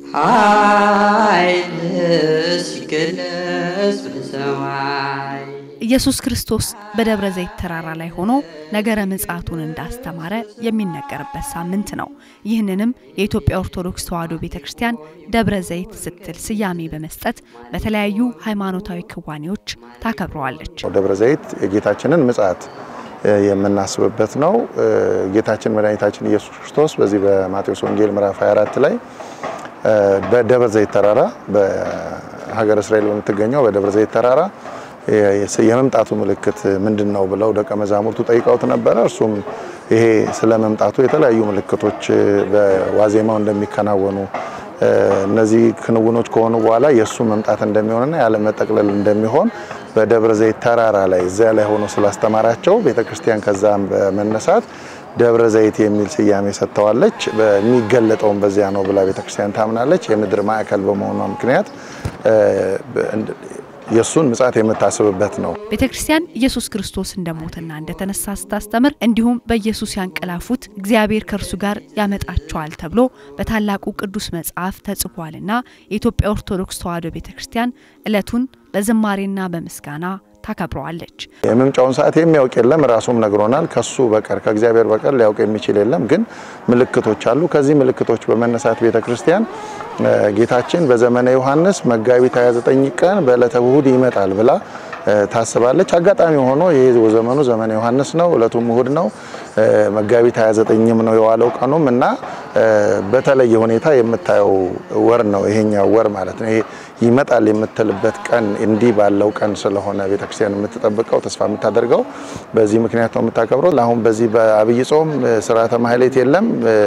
ኃይል ሲገለጽ በሰማይ ኢየሱስ ክርስቶስ በደብረ ዘይት ተራራ ላይ ሆኖ ነገረ ምጽአቱን እንዳስተማረ የሚነገርበት ሳምንት ነው። ይህንንም የኢትዮጵያ ኦርቶዶክስ ተዋሕዶ ቤተ ክርስቲያን ደብረ ዘይት ስትል ስያሜ በመስጠት በተለያዩ ሃይማኖታዊ ክዋኔዎች ታከብረዋለች። ደብረ ዘይት የጌታችንን ምጽአት የምናስብበት ነው። ጌታችን መድኃኒታችን ኢየሱስ ክርስቶስ በዚህ በማቴዎስ ወንጌል ምዕራፍ 24 ላይ በደብረ ዘይት ተራራ በሀገረ እስራኤል በምትገኘው በደብረ ዘይት ተራራ የመምጣቱ ምልክት ምንድን ነው ብለው ደቀ መዛሙርቱ ጠይቀውት ነበረ። እርሱም ይሄ ስለ መምጣቱ የተለያዩ ምልክቶች በዋዜማው እንደሚከናወኑ እነዚህ ክንውኖች ከሆኑ በኋላ የእሱ መምጣት እንደሚሆንና ያለ መጠቅለል እንደሚሆን በደብረ ዘይት ተራራ ላይ እዚያ ላይ ሆኖ ስላስተማራቸው ቤተክርስቲያን ከዛም በመነሳት ደብረ ዘይት የሚል ስያሜ ሰጥተዋለች። በሚገለጠውም በዚያ ነው ብላ ቤተክርስቲያን ታምናለች። የምድር ማዕከል በመሆኗ ምክንያት የእሱን ምጽአት የምታስብበት ነው። ቤተ ክርስቲያን ኢየሱስ ክርስቶስ እንደሞተና እንደተነሳ ስታስተምር እንዲሁም በኢየሱስ ያንቀላፉት እግዚአብሔር ከእርሱ ጋር ያመጣቸዋል ተብሎ በታላቁ ቅዱስ መጽሐፍ ተጽፏልና የኢትዮጵያ ኦርቶዶክስ ተዋሕዶ ቤተ ክርስቲያን ዕለቱን በዝማሬና በምስጋና ታከብረዋለች። የመምጫውን ሰዓት የሚያውቅ የለም፣ ራሱም ነግሮናል። ከሱ በቀር ከእግዚአብሔር በቀር ሊያውቅ የሚችል የለም። ግን ምልክቶች አሉ። ከዚህ ምልክቶች በመነሳት ቤተ ክርስቲያን ጌታችን በዘመነ ዮሐንስ መጋቢት 29 ቀን በዕለተ እሁድ ይመጣል ብላ ታስባለች። አጋጣሚ ሆኖ ይህ ዘመኑ ዘመነ ዮሐንስ ነው፣ እለቱም እሁድ ነው። መጋቢት 29ም ነው የዋለው ቀኑም እና በተለየ ሁኔታ የምታየው ወር ነው ይሄኛው ወር ማለት ነው። ይሄ ይመጣል የምትልበት ቀን እንዲህ ባለው ቀን ስለሆነ ቤተክርስቲያን የምትጠብቀው ተስፋ የምታደርገው በዚህ ምክንያት ነው የምታከብረው። አሁን በዚህ በአብይ ጾም ስርዓተ ማህሌት የለም።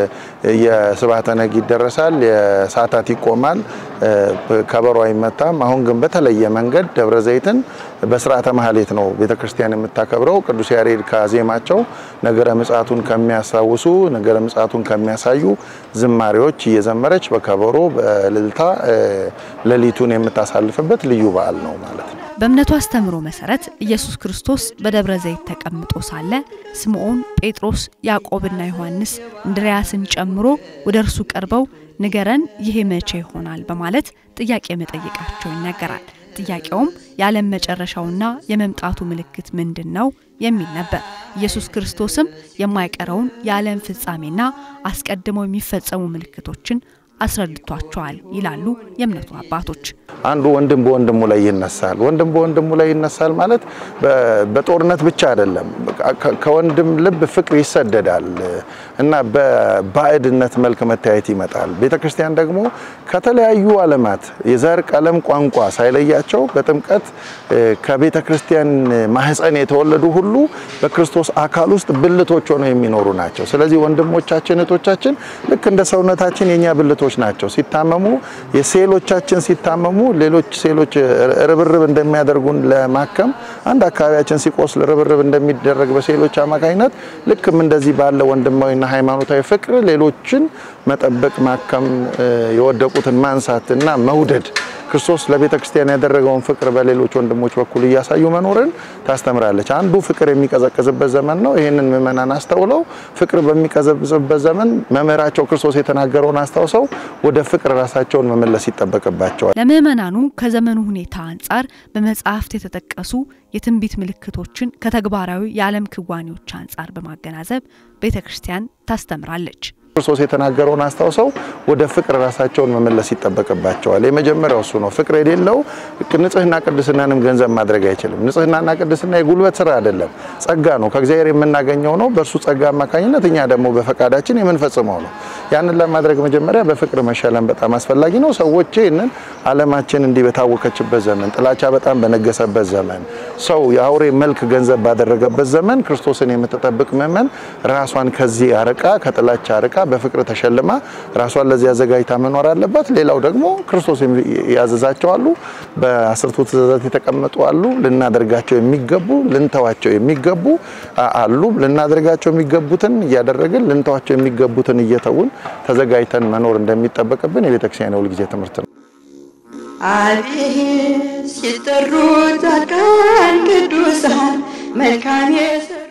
የስብሐተ ነግ ይደረሳል፣ የሰዓታት ይቆማል፣ ከበሮ አይመታም። አሁን ግን በተለየ መንገድ ደብረ ዘይትን በስርዓተ ማህሌት ነው ቤተክርስቲያን የምታከብረው። ቅዱስ ያሬድ ካዜማቸው ነገረ ምጽአቱን ከሚያስታውሱ ነገረ ምጽአቱን ከሚያሳዩ ዝማሬዎች እየዘመረች በከበሮ በእልልታ ሌሊቱን የምታሳልፍበት ልዩ በዓል ነው ማለት ነው። በእምነቱ አስተምሮ መሰረት ኢየሱስ ክርስቶስ በደብረ ዘይት ተቀምጦ ሳለ ስምዖን፣ ጴጥሮስ፣ ያዕቆብና ዮሐንስ እንድርያስን ጨምሮ ወደ እርሱ ቀርበው ንገረን፣ ይሄ መቼ ይሆናል በማለት ጥያቄ መጠየቃቸው ይነገራል። ጥያቄውም የዓለም መጨረሻውና የመምጣቱ ምልክት ምንድን ነው የሚል ነበር። ኢየሱስ ክርስቶስም የማይቀረውን የዓለም ፍጻሜና አስቀድመው የሚፈጸሙ ምልክቶችን አስረድቷቸዋል ይላሉ የእምነቱ አባቶች። አንዱ ወንድም በወንድሙ ላይ ይነሳል። ወንድም በወንድሙ ላይ ይነሳል ማለት በጦርነት ብቻ አይደለም። ከወንድም ልብ ፍቅር ይሰደዳል እና በባዕድነት መልክ መታየት ይመጣል። ቤተ ክርስቲያን ደግሞ ከተለያዩ ዓለማት የዘር፣ ቀለም፣ ቋንቋ ሳይለያቸው በጥምቀት ከቤተ ክርስቲያን ማህፀን የተወለዱ ሁሉ በክርስቶስ አካል ውስጥ ብልቶች ሆነው የሚኖሩ ናቸው። ስለዚህ ወንድሞቻችን እህቶቻችን ልክ እንደ ሰውነታችን የኛ ብልቶች ናቸው። ሲታመሙ የሴሎቻችን ሲታመሙ ሌሎች ሴሎች ርብርብ እንደሚያደርጉን ለማከም አንድ አካባቢያችን ሲቆስል ርብርብ እንደሚደረግ በሴሎች አማካኝነት ልክም እንደዚህ ባለ ወንድማዊና ሃይማኖታዊ ፍቅር ሌሎችን መጠበቅ፣ ማከም፣ የወደቁትን ማንሳት እና መውደድ ክርስቶስ ለቤተ ክርስቲያን ያደረገውን ፍቅር በሌሎች ወንድሞች በኩል እያሳዩ መኖርን ታስተምራለች። አንዱ ፍቅር የሚቀዘቅዝበት ዘመን ነው። ይህንን ምእመናን አስተውለው ፍቅር በሚቀዘቅዝበት ዘመን መምህራቸው ክርስቶስ የተናገረውን አስታውሰው ወደ ፍቅር ራሳቸውን መመለስ ይጠበቅባቸዋል። ለምእመናኑ ከዘመኑ ሁኔታ አንጻር በመጽሐፍት የተጠቀሱ የትንቢት ምልክቶችን ከተግባራዊ የዓለም ክዋኔዎች አንጻር በማገናዘብ ቤተ ክርስቲያን ታስተምራለች። ክርስቶስ የተናገረውን አስታውሰው ወደ ፍቅር ራሳቸውን መመለስ ይጠበቅባቸዋል። የመጀመሪያው እሱ ነው። ፍቅር የሌለው ንጽህና ቅድስናንም ገንዘብ ማድረግ አይችልም። ንጽህናና ቅድስና የጉልበት ስራ አይደለም፣ ጸጋ ነው። ከእግዚአብሔር የምናገኘው ነው። በእርሱ ጸጋ አማካኝነት እኛ ደግሞ በፈቃዳችን የምንፈጽመው ነው። ያንን ለማድረግ መጀመሪያ በፍቅር መሸለም በጣም አስፈላጊ ነው። ሰዎች ይህንን ዓለማችን እንዲህ በታወከችበት ዘመን፣ ጥላቻ በጣም በነገሰበት ዘመን፣ ሰው የአውሬ መልክ ገንዘብ ባደረገበት ዘመን ክርስቶስን የምትጠብቅ ምእመን ራሷን ከዚህ አርቃ ከጥላቻ አርቃ በፍቅር ተሸልማ ራሷን ለዚህ አዘጋጅታ መኖር አለባት። ሌላው ደግሞ ክርስቶስ ያዘዛቸው አሉ፣ በአስርቱ ትእዛዛት የተቀመጡ አሉ። ልናደርጋቸው የሚገቡ ልንተዋቸው የሚገቡ አሉ። ልናደርጋቸው የሚገቡትን እያደረግን ልንተዋቸው የሚገቡትን እየተውን ተዘጋጅተን መኖር እንደሚጠበቅብን የቤተክርስቲያን የሁልጊዜ ትምህርት ነው። አቤት ሲጠሩ ጻድቃን ቅዱሳን መልካም